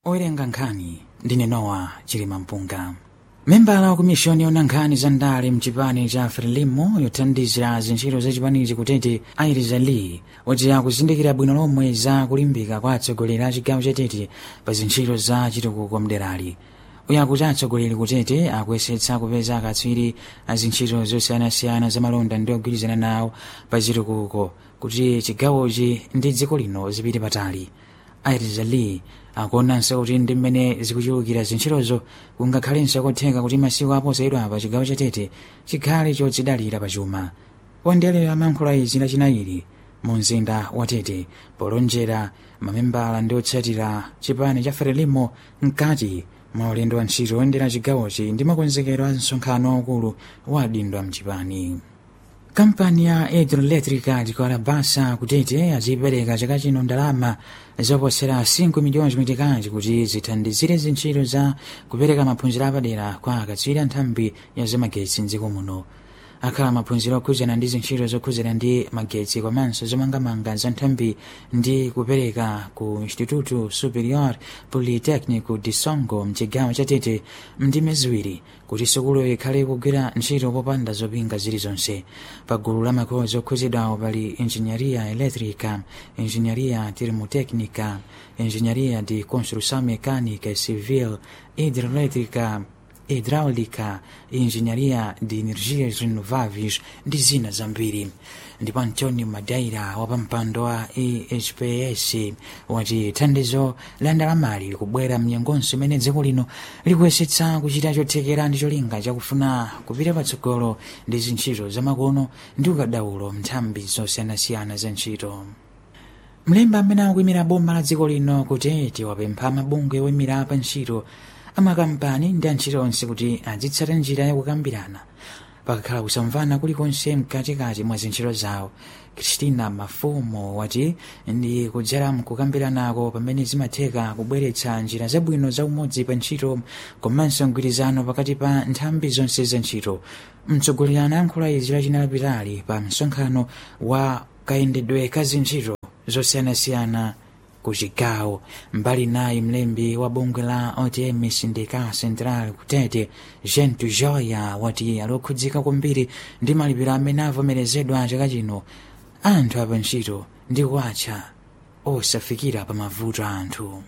owerenga nkhani ndine nowa chilima mpunga membala wa kumishoni yona nkhani za ndale mchipani cha frelimo yothandizira zintchito za chipanichi kutete airiza lee wati akuzindikira bwino lomwe za kulimbika kwa atsogoleri a chigawo chatete pa zintchito za chitukuko mderali uyu akuti atsogoleri kutete akuyesetsa kupeza akatswiri a zintchito zosiyanasiyana za malonda ndi ogwirizana nawo pa chitukuko kuti chigawochi ndi dziko lino zipite patali airiza lee akuonanso kuti ndi mmene zikuchulukira zintchitozo kungakhalenso kotheka kuti masiku aposayidwa pa chigawo chatete chikhale chodzidalira pa chuma wandelero amankhula izi lachinayiri mu mzinda wa tete polonjera mamembala ndi otsatira chipani cha frelimo mkati mwa ulendo wa ntchito oyendera chigawochi ndi makonzekero a msonkhano waukulu wa adindo a mchipani kampani ya hidroelectrica tikalabasa kutete azipereka chaka chino ndalama zoposera 5 miliyoni zimitikazi kuti zithandizire zintchito za kupereka maphunziro apadera kwa akatswiri a nthambi ya zamagetsi mdziko muno akhala maphunziro okhuzana ndi zintchito zokhuzana ndi magetsi komanso zomangamanga za nthambi ndi kupereka ku instituto superior politecnico de songo mchigawo chatete mndime ziwiri kuti sukuluyo ikhale kugwira ntchito popanda zopinga zilizonse pa gulu la makhozi okhuzidwawo pali engenharia elétrica engenharia termotecnica engenharia de construção mecânica e civil hidroelétrica hidráulica e engenharia de energias renováveis ndi zina zambiri ndipo antonio madaira wapampando wa ehps wati thandizo la ndalamali kubwera mnyengonso imene dziko lino likuyesetsa kuchita chothekera ndi cholinga chakufuna kupita patsogolo ndi zintchito zamakono ndi ukadaulo nthambi zosiyanasiyana za ntchito mlembi amene akuyimira boma la dziko lino kutete wapempha mabungwe oyimira pa ntchito amakampani ndi antchito onse kuti azitsata njira yakukambirana pakakhala kusamvana kulikonse mkatikati mwa zintchito zawo kristina mafumo wati ndi kudzera mkukambiranako pamene zimatheka kubweretsa njira zabwino za umodzi pa ntchito komanso mgwirizano pakati pa nthambi zonse za ntchito mtsogoleri anayankhula izi lachina lapitali pa msonkhano wa kayendedwe ka zintchito zosiyanasiyana ku chigawo mbali nayi mlembi wa bungwe la otm sindical central kutete gentu joya wati alokhudzika kwambiri ndi malipiro amene avomerezedwa chaka chino anthu apa ntchito ndi kuwatcha osafikira pa mavuto a anthu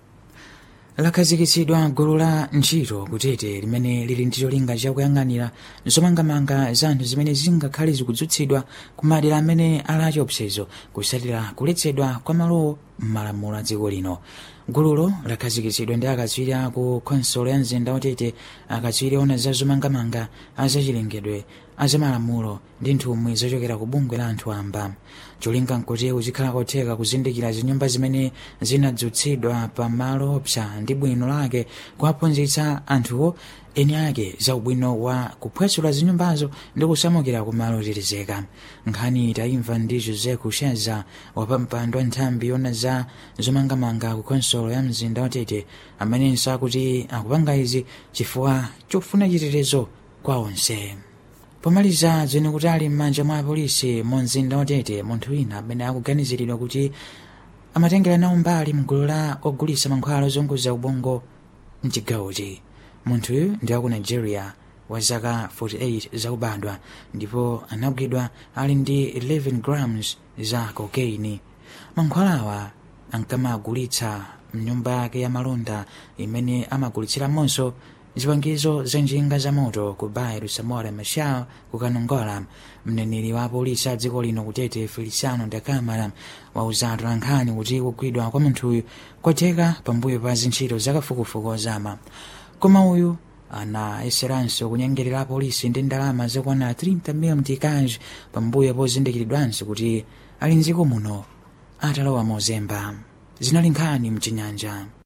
lakhazikitsidwa gulu la ntchito kutete limene lili ndi cholinga chakuyang'anira zomangamanga za anthu zimene zingakhale zikudzutsidwa ku madera amene ali achiopsezo kusatira kuletsedwa kwa malowo m'malamulo a dziko lino gululo lakhazikitsidwa ndi akatswiri aku khonsolo ya mzinda watete akatswiri ona za zomangamanga azachilengedwe azamalamulo ndi nthumwi zochokera ku bungwe la anthu amba cholinga nkuti kuzikhala kotheka kuzindikira zinyumba zimene zinadzutsidwa pa malo opsa ndi bwino lake kuwaphunzitsa anthuwo eni ake za ubwino wa kuphwasula zinyumbazo ndi kusamukira ku malo otetezeka nkhani tayimva ndi jose kusheza wapampando wa nthambi yona za zomangamanga ku khonsolo ya mzinda watete amenenso akuti akupanga izi chifukwa chofuna chitetezo kwa onse pomaliza zene kuti ali m'manja mwa apolisi mu mzinda watete munthu wina amene akuganiziridwa kuti amatengera nawo mbali mgulu la ogulitsa mankhwala ozunguza ubongo mchigawochi munthuyu ndi aku nigeria wa zaka 48 zakubadwa ndipo anagwidwa ali ndi 11 grams za cocaine mankhwalawa ankamagulitsa mnyumba yake ya malonda imene amagulitsiramonso zipangizo za njinga za moto ku bairo samora machal ku kanongola mneneri wa apolisi a dziko lino kutete feliciano da camara wauzatu lankhani kuti kugwidwa kwa munthuyu kwatheka pambuyo pa zintchito zakafukufuku ozama koma uyu anayeseranso kunyengerera apolisi ndi ndalama zokwana 30 mil mtikazi pambuyo pozindikiridwanso kuti ali mdziko muno atalowa mozemba zinali nkhani mchinyanja